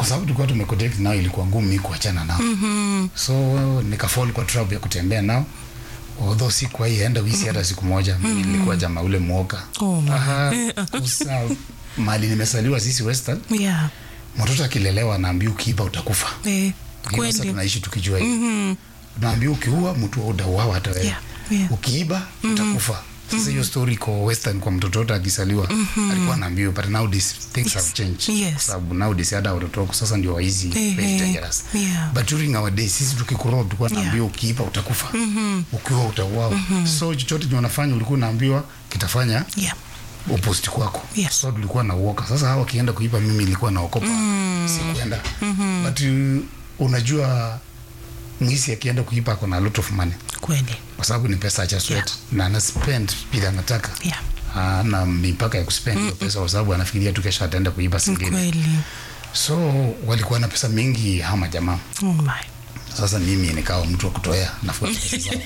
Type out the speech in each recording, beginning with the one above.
kwa sababu tulikuwa tumeconnect nao ilikuwa ngumu mi kuachana nao Mhm. so nikafall kwa trap ya kutembea nao although sikuwahi enda wisi hata siku moja mimi nilikuwa jamaa ule mwoga Oh, my. Aha, kusa mali nimesaliwa sisi western Yeah. mtoto akilelewa anaambia ukiiba utakufa Eh, Lakini sasa kweli. tunaishi tukijua hivi Mhm. naambia ukiua mtu utauawa hata wewe Yeah, yeah. ukiiba utakufa sasa hiyo story iko western kwa mtoto wote akisaliwa alikuwa anaambiwa but nowadays things have changed Yes. sababu nowadays hata watoto wako sasa ndio waizi Eh, very eh. dangerous Yeah. but during our days sisi tukikuroa tulikuwa naambiwa ukiiba utakufa ukiua utauawa so chochote chenye unafanya ulikuwa unaambiwa kitafanya Yeah. uposti kwako Yes. so tulikuwa na uoka sasa hawa wakienda kuiba mimi nilikuwa naokopa sikuenda but uh, unajua mwisi akienda kuiba ako na a lot of money Kweli. kwa sababu ni pesa acha sweat na ana spend vile anataka Yeah. ana mipaka ya kuspend hiyo pesa kwa sababu anafikiria tu kesho ataenda kuiba singine Kweli. so walikuwa na pesa mingi hama jamaa Oh my. sasa mimi nikawa mtu wa kutoea nafuata pesa zao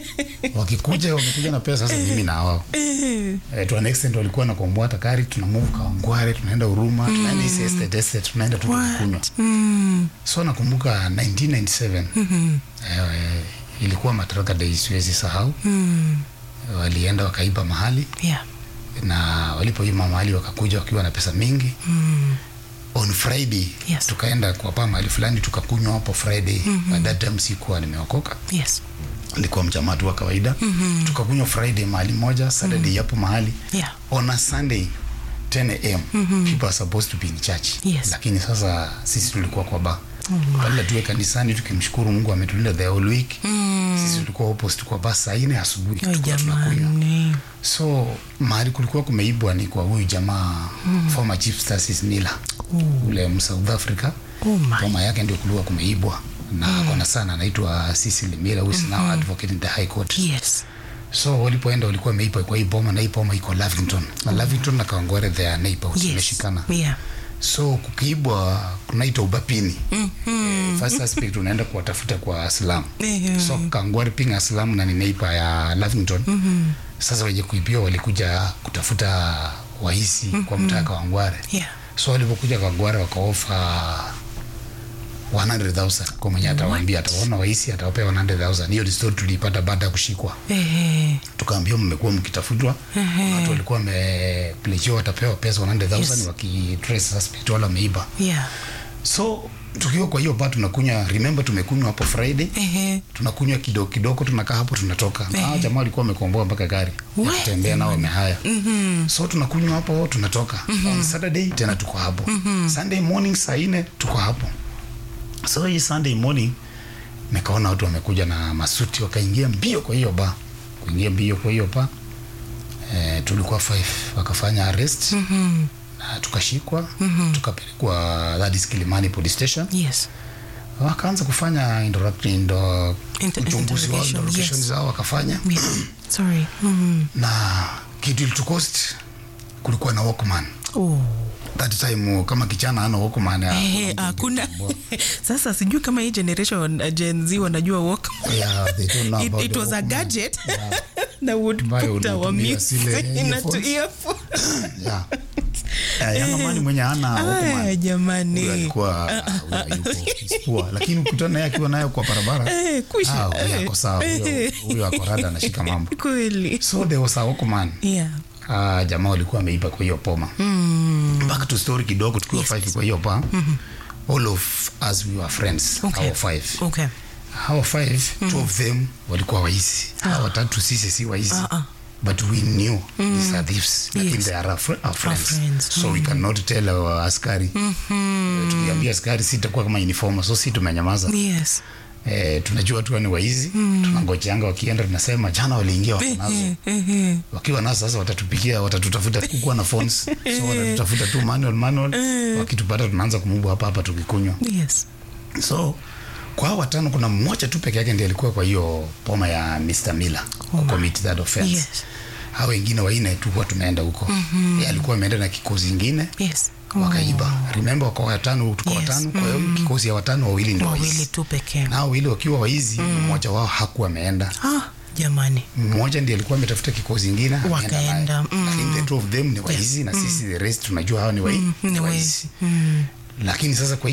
wakikuja wamekuja na pesa sasa mimi na wao Eh. eh, to an extent walikuwa na kombwata kari tuna move kawangware tunaenda huruma tunaenda isi estate estate tunaenda tu kunywa What? Mm. so nakumbuka 1997 Mhm. eh, ilikuwa mataraka day siwezi sahau Mm. walienda wakaiba mahali Yeah. na walipoima mahali wakakuja wakiwa na pesa mingi Mm. on friday Yes. tukaenda kuwapa mahali fulani tukakunywa hapo friday mm-hmm. at that time sikuwa nimeokoka Yes. nilikuwa mjamaa tu wa kawaida mm-hmm. tukakunywa friday mahali moja saturday hapo mahali Yeah. on a sunday 10 am mm-hmm. people are supposed to be in church Yes. lakini sasa sisi tulikuwa kwa ba badala tuwe kanisani tukimshukuru mungu ametulinda the whole week Mm. sisi tulikuwa opposite kwa baa saa nne asubuhi Oh, tulikuwa tunakunywa jamani. so mahali kulikuwa kumeibwa ni kwa huyu jamaa mm. former chief Stasis Miller ule msouth africa Oh my. boma yake ndio kulikuwa kumeibwa na mm. kona sana anaitwa Cecil Miller who is now advocate in the high court Yes. so walipoenda walikuwa wameibwa kwa hii boma na hii boma iko Lavington na Lavington na Kawangware they are neighbors Yes. wameshikana Yeah. so kukiibwa kunaitwa ubapini mm-hmm. first suspect unaenda kuwatafuta kwa Islam Eh, so Kawangware ping Islam na ni neighbor ya Lavington mm-hmm. sasa wenye kuibiwa walikuja kutafuta wahisi mm-hmm. kwa mtaa Kawangware Yeah. so walipokuja Kawangware wakaofa 100,000 kwa mwenye atawaambia atawaona wahisi atawapea 100,000 hiyo ni story tuliipata baada ya kushikwa Eh. tukaambiwa mmekuwa mkitafutwa Ehe. watu walikuwa wameplechiwa watapewa pesa 100,000 Yes. wakitrace suspect wala wameiba Yeah. so tukiwa kwa hiyo bar tunakunywa remember tumekunywa hapo friday Eh. tunakunywa kidogo kidogo tunakaa hapo tunatoka na hao jamaa walikuwa wamekomboa mpaka gari ya We, kutembea nao wamehaya Mhm. so tunakunywa hapo tunatoka on saturday tena tuko hapo sunday morning saa nne tuko hapo so hii sunday morning nikaona watu wamekuja na masuti wakaingia mbio kwa hiyo ba kuingia mbio kwa hiyo ba eh, tulikuwa five wakafanya arrest Mhm. na tukashikwa tukapelekwa that is Kilimani police station Yes. wakaanza kufanya interrupt- indo- Inter- uchunguzi wao interrogation, interrogation yes. zao wakafanya Yeah. Sorry. Mhm. na kitu ilitukost kulikuwa na walkman Oh. that time kama kichana ana walkman ya- Eh, hakuna sasa sijui kama hii generation uh, Gen Z wanajua walk Yeah, they don't know it, about it the was a Walkman. gadget Yeah. that would Ambayo put our unatumia mix zile in a earphones. earphone. Yeah. Eh, young man mwenye ana Aya, walkman jamani huyo alikuwa ah, huyo hayupo, he's poor. lakini ukutana naye akiwa nayo kwa barabara Eh, kwisha. ah, huyo Eh, ako sawa huyo- eh. huyo ako rada anashika mambo kweli so there was a walkman yeah ah, jamaa walikuwa wameiba kwa hiyo poma mm. back to story kidogo tukiwa Yes, five yes. kwa hiyo pa all of us we were friends Okay. our five okay hawa five two of them walikuwa waizi hawa watatu sisi si waizi Ah, ah. but we knew these are thieves lakini Yes. they are our, fr- our friends. friends. so we cannot tell our askari Eh, tukiambia askari si itakuwa kama uniform so si tumenyamaza yes eh, tunajua tu ni waizi tunangojeanga wakienda tunasema jana waliingia wako nazo Eh, eh, eh. wakiwa nazo sasa watatupigia watatutafuta kukuwa na phones so watatutafuta tu manual manual wakitupata tunaanza kumubu hapa hapa tukikunywa yes so kwa hao watano kuna mmoja tu peke yake ndiye alikuwa kwa hiyo poma ya Mr. Miller oh commit that offense Yes. hao wengine waine tu huwa tumeenda huko mm-hmm. yeye alikuwa ameenda na kikosi ingine yes wakaiba remember wako watano tuko Yes. watano kwa hiyo kikosi ya watano wawili ndio wawili waizi tu pekee na hao wawili wakiwa waizi mmoja wao hakuwa ameenda ah jamani mmoja ndiye alikuwa ametafuta kikosi ingine ameenda Wakaenda, naye. mm. lakini the two of them ni waizi na sisi the rest tunajua hao ni wai- ni ni waizi. waizi lakini sasa kwa